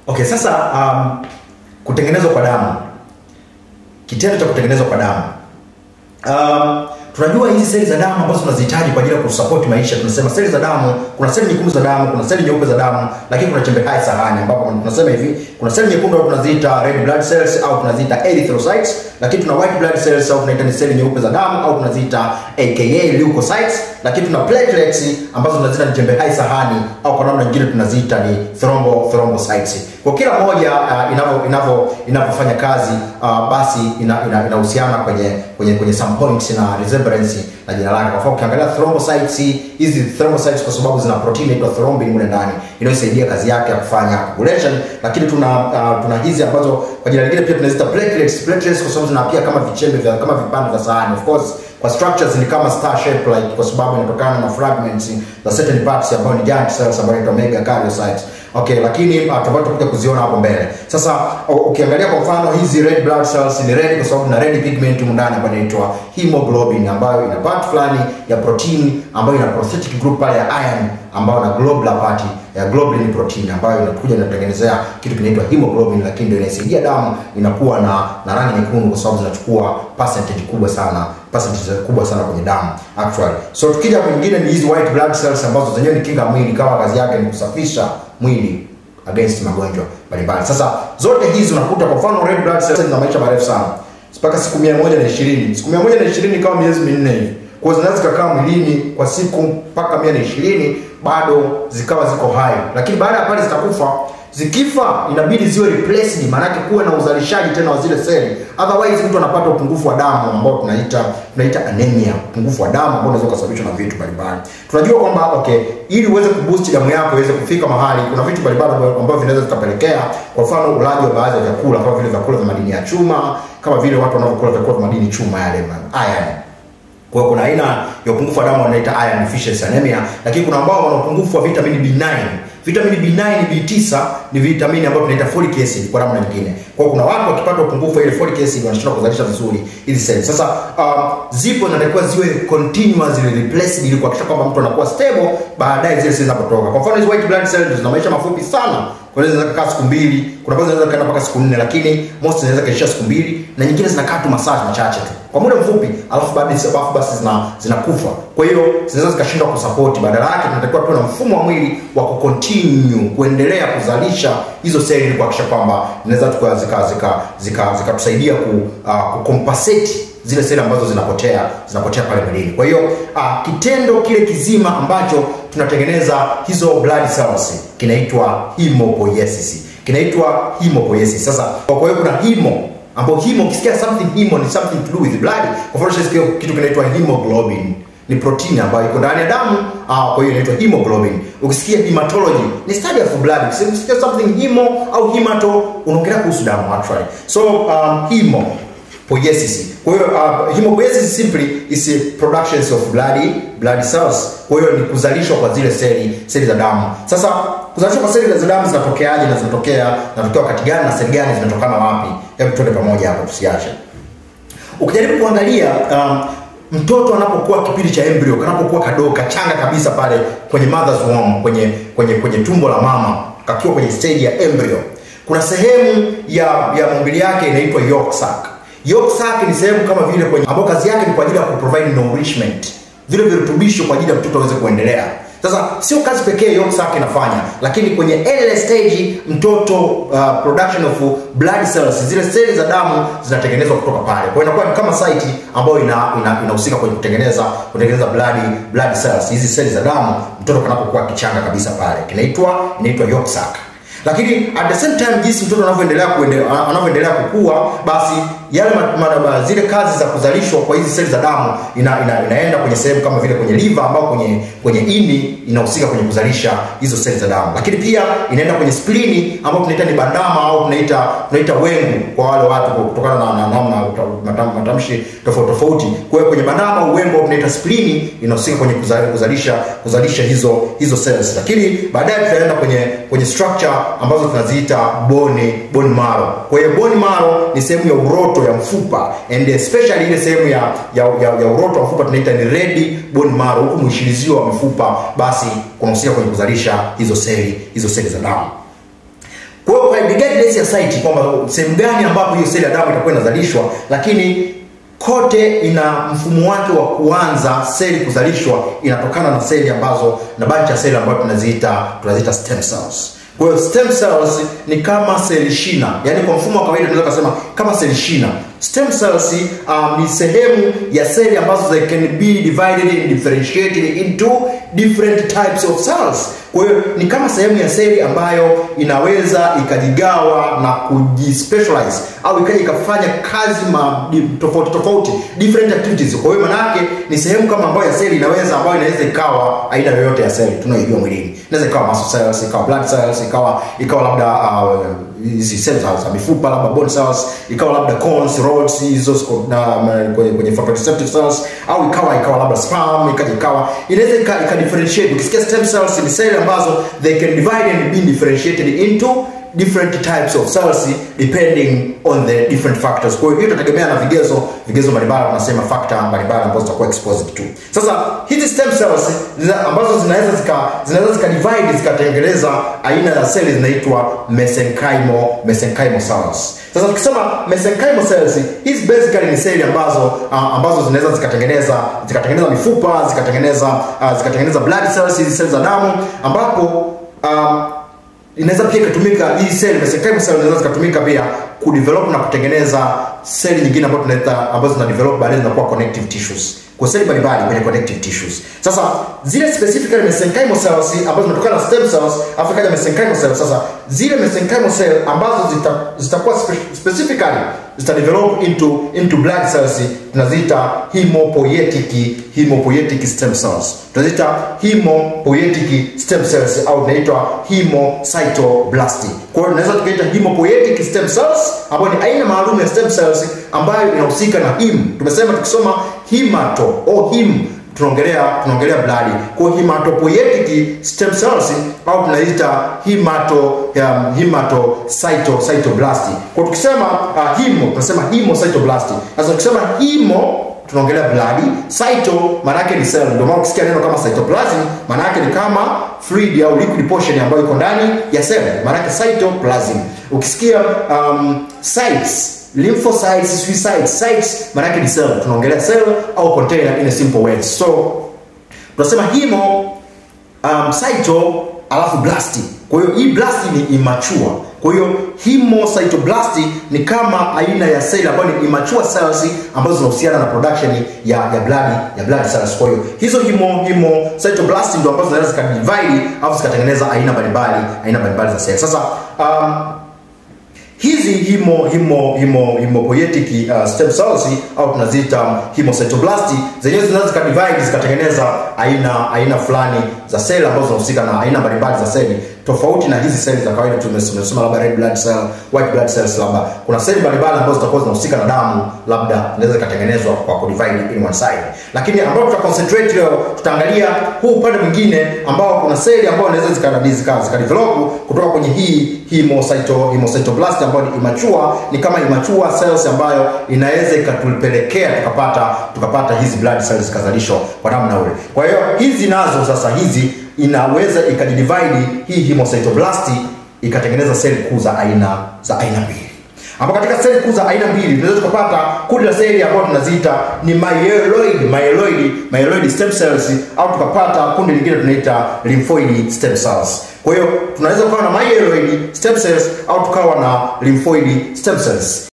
Okay, sasa um, kutengenezwa kwa damu, kitendo cha kutengenezwa kwa damu um, tunajua hizi seli za damu ambazo tunazihitaji kwa ajili ya kusapoti maisha. Tunasema seli za damu, kuna seli nyekundu za damu, kuna seli nyeupe za damu, lakini kuna chembe hai sahani, ambapo tunasema hivi, kuna seli nyekundu au tunaziita red blood cells au tunaziita erythrocytes, lakini tuna white blood cells au tunaita ni seli nyeupe za damu au tunaziita aka leukocytes, lakini tuna platelets ambazo tunaziita ni chembe hai sahani au kwa namna nyingine tunaziita ni thrombo thrombocytes. Kwa kila moja uh, inavyo inavyo inavyofanya kazi uh, basi inahusiana ina, ina kwenye kwenye kwenye some points na resemblance na jina lake. Kwa mfano ukiangalia thrombocytes, hizi thrombocytes kwa sababu zina protein inaitwa thrombin mule ndani inayosaidia kazi yake ya kufanya coagulation, lakini tuna uh, tuna hizi ambazo kwa jina lingine pia tunaziita platelets. Platelets kwa sababu zinapia kama vichembe vya kama vipande vya sahani. Of course kwa structures ni kama star shape like, kwa sababu inatokana na fragments za certain parts ambayo ni giant cells ambayo inaitwa megakaryocytes. Okay, lakini uh, tutakuja tutakuja kuziona hapo mbele. Sasa ukiangalia kwa mfano hizi red blood cells ni red kwa sababu na red pigment humu ndani ambayo inaitwa hemoglobin ambayo ina part fulani ya protein ambayo ina prosthetic group pale ya iron ambayo na globular part ya globulin protein ambayo inakuja inatengenezea kitu kinaitwa hemoglobin, lakini ndio inaisaidia damu inakuwa na na rangi nyekundu kwa sababu zinachukua percentage kubwa sana percentage kubwa sana kwenye damu actually. So tukija kwingine ni hizi white blood cells ambazo zenyewe ni kinga mwili, kama kazi yake ni kusafisha mwili against magonjwa mbalimbali. Sasa zote hizi unakuta kwa mfano red blood cells zina maisha marefu sana mpaka siku mia moja na ishirini siku mia moja na ishirini kama miezi minne hivi kwa zinaweza zikakaa mwilini kwa siku mpaka mia na ishirini bado zikawa ziko hai, lakini baada ya pale zitakufa. Zikifa inabidi ziwe replaced, maanake kuwe na uzalishaji tena wa zile seli, otherwise mtu anapata upungufu wa damu ambao tunaita tunaita anemia, upungufu wa damu ambao unaweza kusababishwa na vitu mbalimbali. Tunajua kwamba okay, ili uweze kuboost damu yako iweze kufika mahali, kuna vitu mbalimbali ambavyo vinaweza vikapelekea, kwa mfano ulaji wa baadhi ya vyakula kama vile vyakula vya madini ya chuma, kama vile watu wanavyokula vyakula vya madini chuma yale iron kwa hiyo kuna aina ya upungufu wa damu wanaita iron deficiency anemia, lakini kuna ambao wana upungufu wa vitamini B9. Vitamini B9, B9 ni vitamini ambayo tunaita folic acid kwa namna nyingine. Kwa hiyo kuna watu wakipata upungufu wa ile folic acid wanashindwa kuzalisha vizuri hizi seli. Sasa um, zipo zinatakiwa ziwe continuously replaced ili kuhakikisha kwamba mtu anakuwa stable baadaye zile seli zinapotoka. Kwa mfano hizi white blood cells zina maisha mafupi sana kwa hiyo zinaweza kukaa siku mbili, kuna baadhi zinaweza kukaa mpaka siku nne, lakini most zinaweza kaishia siku mbili na nyingine zinakaa tu masaa machache tu kwa muda mfupi, alafu baadaye alafu basi zina zinakufa. Kwa hiyo zinaweza zikashindwa kusupport, badala yake tunatakiwa tuwe na mfumo wa mwili wa kucontinue kuendelea kuzalisha hizo seli ili kuhakikisha kwamba zinaweza tuka zika zika zika zikatusaidia ku uh, kucompensate zile seli ambazo zinapotea zinapotea pale mwilini. Kwa hiyo uh, kitendo kile kizima ambacho tunatengeneza hizo blood cells kinaitwa hemopoiesis, kinaitwa hemopoiesis. Sasa kwa hiyo kuna hemo ambapo hemo, ukisikia something hemo ni something to do with blood. Kwa mfano unasikia kitu kinaitwa hemoglobin ni protein ambayo iko ndani ya damu ah, kwa hiyo inaitwa hemoglobin. Ukisikia hematology ni study of blood. Ukisikia something hemo au hemato unaongelea kuhusu damu actually. So um, hemo poiesis. Kwa hiyo uh, hemopoiesis simply is a productions of blood blood cells. Kwa hiyo ni kuzalishwa kwa zile seli seli za damu. Sasa kuzalishwa kwa seli za damu zinatokeaje na zinatokea zinatokea wakati gani na seli gani zinatokana wapi? Hebu tuende pamoja hapo tusiache. Ukijaribu kuangalia um, mtoto anapokuwa kipindi cha embryo, kanapokuwa kadogo kachanga kabisa pale kwenye mother's womb, kwenye kwenye kwenye tumbo la mama, kakiwa kwenye stage ya embryo, kuna sehemu ya ya maumbile yake inaitwa yolk sac. Yolk sac ni sehemu kama vile kwenye ambayo kazi yake ni kwa ajili ya kuprovide nourishment, vile virutubisho kwa ajili ya mtoto aweze kuendelea. Sasa sio kazi pekee yolk sac inafanya, lakini kwenye early stage mtoto uh, production of blood cells, zile seli za damu zinatengenezwa kutoka pale. Kwa hiyo inakuwa ni kama site ambayo ina inahusika ina kwenye kutengeneza kutengeneza blood blood cells, hizi seli za damu mtoto kanapokuwa kichanga kabisa pale, kinaitwa inaitwa yolk sac lakini at the same time jinsi mtoto anavyoendelea anavyoendelea kukua basi yale ma, ma, ma, zile kazi za kuzalishwa kwa hizi seli za damu ina, ina, inaenda kwenye sehemu kama vile kwenye liver ambao kwenye kwenye ini inahusika kwenye kuzalisha hizo seli za damu lakini pia inaenda kwenye splini ambao tunaita ni bandama au tunaita tunaita wengu kwa wale watu kutokana na namna matam, matamshi tofauti tofauti kwa hiyo kwenye bandama au wengu au tunaita splini inahusika kwenye kuzalisha kuzalisha hizo hizo cells lakini baadaye tutaenda kwenye kwenye structure ambazo tunaziita bone bone marrow. Kwa hiyo bone marrow ni sehemu ya uroto ya mfupa and especially ile sehemu ya, ya, ya, ya uroto wa mfupa tunaita ni red bone marrow, huku mwishilizio wa mifupa basi kunahusika kwenye kuzalisha hizo seli hizo seli za damu. kwa hiyo regardless ya site kwamba sehemu gani ambapo hiyo seli ya damu itakuwa inazalishwa lakini kote ina mfumo wake wa kuanza seli kuzalishwa inatokana na seli ambazo na bunch ya seli ambayo tunaziita tunaziita stem cells kwa hiyo stem cells ni kama seli shina yaani kwa mfumo wa kawaida tunaweza kusema kama seli shina stem cells um, ni sehemu ya seli ambazo they can be divided and differentiated into different types of cells kwa hiyo ni kama sehemu ya seli ambayo inaweza ikajigawa na kujispecialize au ikaja ikafanya kazi ma, di, tofauti tofauti different activities kwa hiyo manake ni sehemu kama ambayo ya seli inaweza ambayo inaweza ikawa aina yoyote ya seli tunayoijua mwilini inaweza ikawa muscle cells ikawa blood cells ikawa ikawa labda uh, hizi cells za mifupa labda bone cells ikawa labda cones rods hizo na kwenye, kwenye photoreceptive cells au ikawa ikawa labda sperm ikaja ikawa inaweza ika, ika differentiate ukisikia stem cells ni seli ambazo they can divide and be differentiated into different types of cells depending on the different factors kwa hiyo itategemea na vigezo vigezo mbalimbali tunasema factor mbalimbali ambazo zitakuwa exposed to sasa hizi stem cells zina, ambazo zinaweza zika zinaweza zika divide zikatengeneza aina ya seli zinaitwa mesenchymal mesenchymal cells sasa tukisema mesenchymal cells hizi basically ni seli ambazo uh, ambazo zinaweza zikatengeneza zikatengeneza mifupa zikatengeneza uh, zikatengeneza blood cells hizi seli za damu ambapo um, inaweza pia ikatumika hii seli mesenchymal cell inaweza zikatumika pia kudevelop na kutengeneza seli nyingine ambazo tunaita ambazo zina develop baadaye zinakuwa connective tissues kwa seli mbalimbali kwenye connective tissues sasa zile specifically mesenchymal cells ambazo zinatokana na stem cells afu kaja mesenchymal cells sasa zile mesenchymal cell ambazo zitakuwa zita spe, specifically zita develop into into blood cells tunaziita hemopoietic hemopoietic stem cells tunaziita hemopoietic stem cells au tunaitwa hemocytoblastic kwa hiyo tunaweza tukaita hemopoietic stem cells ambayo ni aina maalum ya stem cells ambayo inahusika na him tumesema tukisoma himato o him tunaongelea tunaongelea blood kwa hiyo hematopoietic stem cells au tunaita hemato um, hematocyto cytoblast kwa tukisema uh, hemo tunasema hemocytoblast sasa tukisema hemo tunaongelea blood cyto maana yake ni cell ndio maana ukisikia neno kama cytoplasm maana yake ni kama fluid au liquid portion ambayo iko ndani ya cell maana yake cytoplasm ukisikia um, sites lymphocytes suicides sites maana yake ni cell tunaongelea cell au container in a simple words so tunasema hemo um, cyto alafu blast kwa hiyo hii blast ni immature kwa hiyo hemocytoblast ni kama aina ya seli ambayo ni immature cells ambazo zinahusiana na production ya ya blood ya blood cells kwa hiyo hizo hemo hemocytoblast ndio ambazo zinaweza zikadivide au zikatengeneza aina mbalimbali aina mbalimbali za seli sasa um, hizi himo himo himo hemopoietic uh, stem cells au tunaziita hemocytoblast zenyewe zinaweza zikadivide zikatengeneza aina aina fulani za seli ambazo zinahusika na aina mbalimbali za seli tofauti na hizi seli za kawaida tumesema labda red blood cell white blood cells labda kuna seli mbalimbali ambazo zitakuwa zinahusika na damu labda zinaweza zikatengenezwa kwa kudivide in one side lakini ambao tuta concentrate leo tutaangalia huu upande mwingine ambao kuna seli ambayo inaweza zika zika, zika develop kutoka kwenye hii hemocyto hemocytoblast ambayo ni immature ni kama immature cells ambayo inaweza ikatupelekea tukapata tukapata hizi blood cells zikazalishwa kwa namna ule kwa hiyo hizi nazo sasa hizi inaweza ikajidivide hii hemocytoblast ikatengeneza seli kuu za aina za aina mbili ambapo katika seli kuu za aina mbili tunaweza tukapata kundi la seli ambayo tunaziita ni myeloid myeloid myeloid stem cells au tukapata kundi lingine tunaita lymphoid stem cells kwa hiyo tunaweza kuwa na myeloid stem cells au tukawa na lymphoid stem cells